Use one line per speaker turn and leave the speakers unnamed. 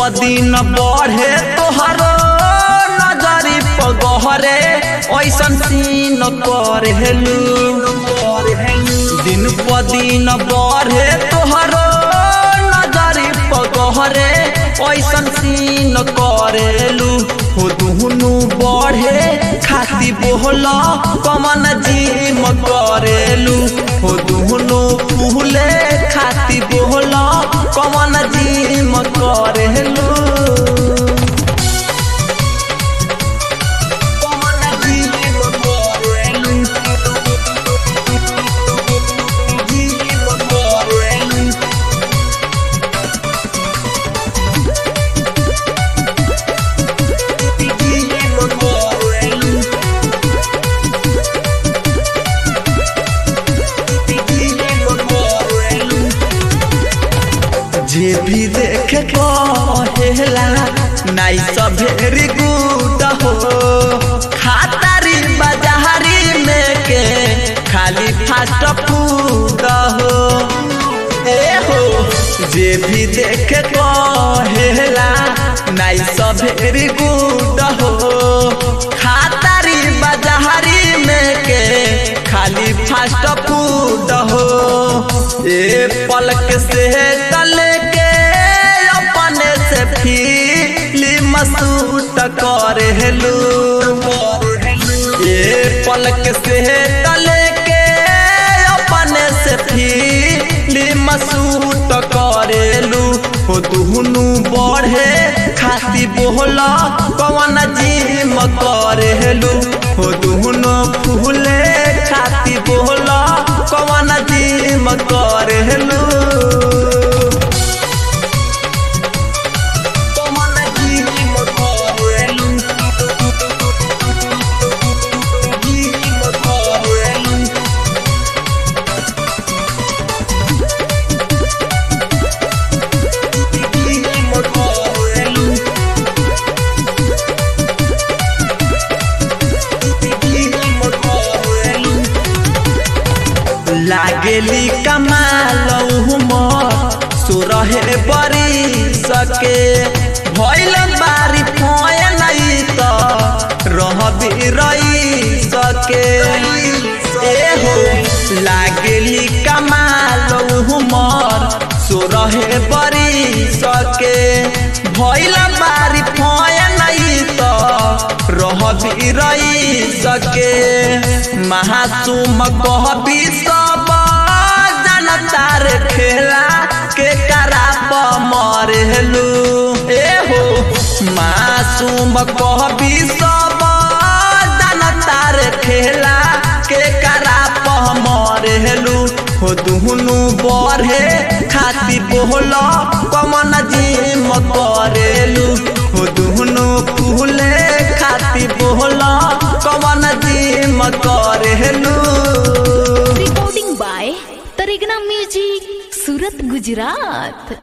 प दिन बढ़े तोहरो नजरी पगहरे ऐसन सीन करेलू दिन प दिन बढ़े तोहरो नजरी पगहरे ऐसन सीन करेलू हो दुहनु बढ़े खाती बोहला कमन जिम करेलू हो दुहनु फूले खाती बोहला कमन जिम करेलू कमन जिम करेलू जिम करेलू जे भी देखे कहेला नाई सब भेरी गुड हो खातारी बाजारी में के खाली फास्ट फूड हो ए हो जे भी देखे कहेला नाई सब भेरी गुड हो खातारी बाजारी में के खाली फास्ट फूड हो ए पलक से तल के अपने से फिल्म शूट करेलू ए पलक से तल के अपने से फिल्म शूट करेलू हो दुहनु बढ़े खाती बोला कवन जिम करेलू हो दुहनु फूले खाती बोला कवन जिम करेलू कवन जिम करेलू जिम करेलू जिम करेलू जिम करेलू लागेली कमाल उमर सुरहे बरी सके भइल बारी फोय नहीं त रहबी रही सके ए हो लागेली कमाल उमर सुरहे बरी सके भइल बारी फोय नहीं त रहबी रही सके महासुम कहबी सब जनतार खेला के कराप मरेलू ए हो मासूम कहबी सब जनतार खेला के कराप मरेलू हो दुहनु बढ़े खाती बोल कमन जिम करेलू हो दुहनु फूले खाती बोल कमन जिम करेलू
recording by Tarigna Music, Surat, Gujarat.